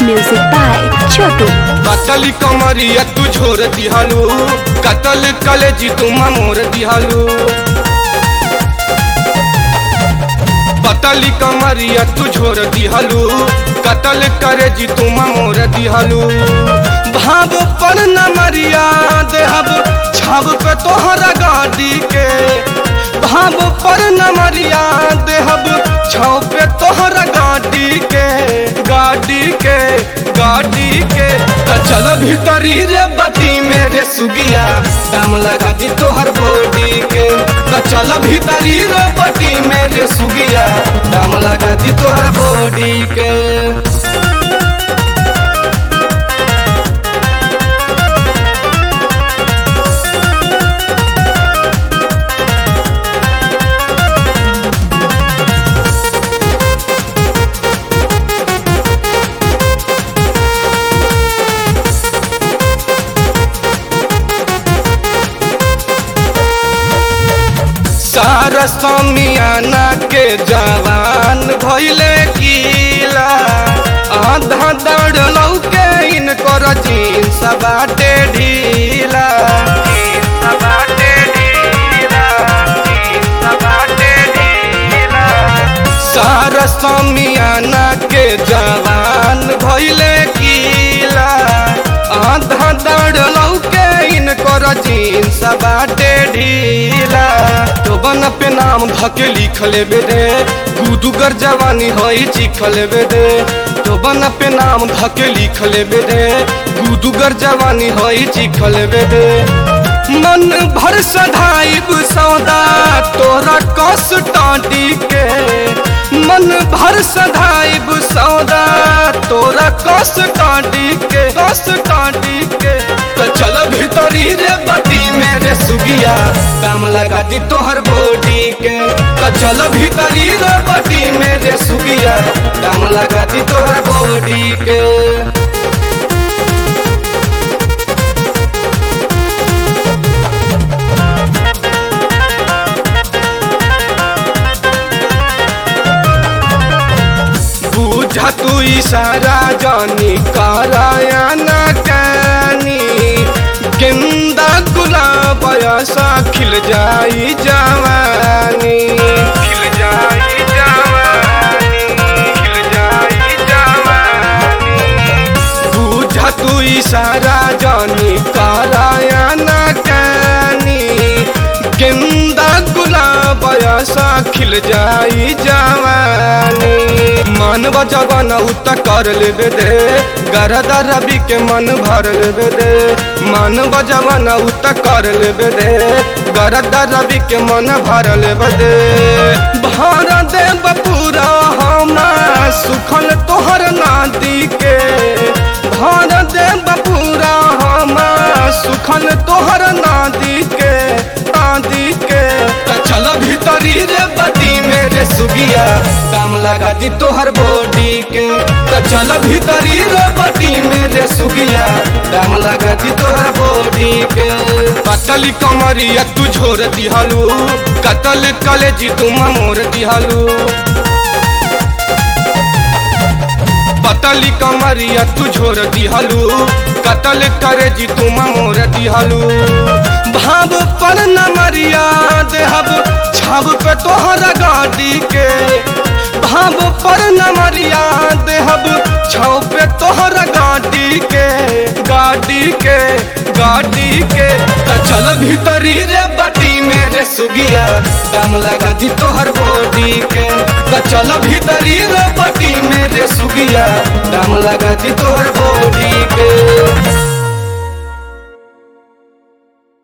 Music by Chotu. कतल कमरिया तू छोड़ दिहालू कतल कलेजी तू मोर दिहालू पतली कमरिया तू छोड़ दिहालू कतल करे जी तू मोर दिहालू भाव पर न मरिया देहब छाव पे तोहरा गाड़ी के भाव पर न मरिया देहब छाव पे तोहरा गाड़ी के गाड़ी के गाड़ी के त चल भीतरी रे बती मेरे सुगिया दाम लगा दी तोहर बॉडी के त चल भीतरी रे बती मेरे सुगिया दाम लगा दी तोहर बॉडी के सारा समियाना के जवान भइले कीला आधा दौड़ लौके इनकर जींस बाटे ढीला जींस बाटे ढीला, जींस बाटे ढीला। सारा समियाना के जवान भइले कीला आधा दौड़ लौके इनकर जींस बाटे ढीला तो बन पे नाम धके लिख लेबे रे गुदुगर जवानी हई चिख लेबे रे तो बन पे नाम धके लिख लेबे रे गुदुगर जवानी हई चिख लेबे रे मन भर सधाइब सौदा तोरा कस टाटी के मन भर सधाइब सौदा तोरा कस टाटी के कस टाटी के तो चल भीतरी रे बती मेरे सुगिया दाम लगा दी तोहर बॉडी के तो चल भीतरी रे बती मेरे सुगिया दाम लगा दी तोहर बॉडी के बुझा तू इशारा जानी कराया न कानी गेंदा गुलाब ऐसा खिल जाई जवानी खिल जाई जवानी खिल जाई जवानी बुझा तू इशारा जानी कराया न कानी गेंदा गुलाब ऐसा खिल जाई जवानी मन बजबन उत कर लेबे दे गरदा रवि के मन भर लेबे दे मन बजबन उत कर लेबे दे गरदा रवि के मन भर लेबे दे भर दे बपूरा हमा सुखल तोहर नादी के भर दे बपूरा हमा सुखल तोहर नादी के नादी के त चल भीतरी रे बती मेरे सुगिया दाम लगा दी तोहर बॉडी के त चल भीतरी रे बती मेरे सुगिया दाम लगा दी तोहर बॉडी के पतली कमरिया तू छोड़ दिहलू कतल कलेजी तू मोर दिहलू पतली कमरिया तू छोड़ दिहलू कतल करे जी तू मोर दिहलू भाव पर न मरिया देहब छाव पे तोहरा गाड़ी के भाव पर न मरिया देहब छाव पे तोहरा गाड़ी के गाड़ी के गाड़ी के त चल भीतरी रे बटी मेरे सुगिया दाम लगा दी तोहर बॉडी के त चल भीतरी रे बटी मेरे सुगिया दाम लगा दी तोहर बॉडी के